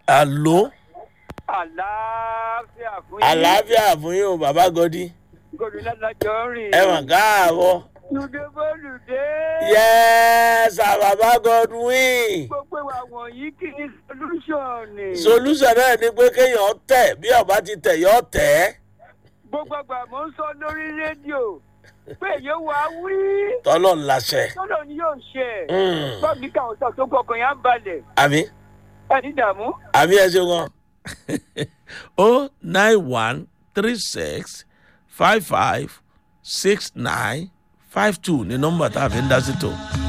àló àlàáfíà fún yín. àlàáfíà fún yín o bàbá gọdí gómìnà lájọ rìn. ẹ mà káàbọ̀ lùdé bólùdé. yẹ́sà bàbá godwin gbogbo wa wọ̀nyí kì í solution ni. solution náà ni pé kéèyàn tẹ̀ bí ọba ti tẹ̀ yọ tẹ̀ gbogbo àgbà mò ń sọ lórí rédíò pé yóò wá wí. tọ́lọ̀ ńláṣẹ. tọ́lọ̀ ni yóò ṣe. Mm. bọ́ọ̀lù káwọn sọ tó gbọkàn yá balẹ̀. àmì ẹni dààmú. àmì ẹ ṣe wọn. o nine one three six five five six nine five two ni nọmba tá a fi ń dá sí tó.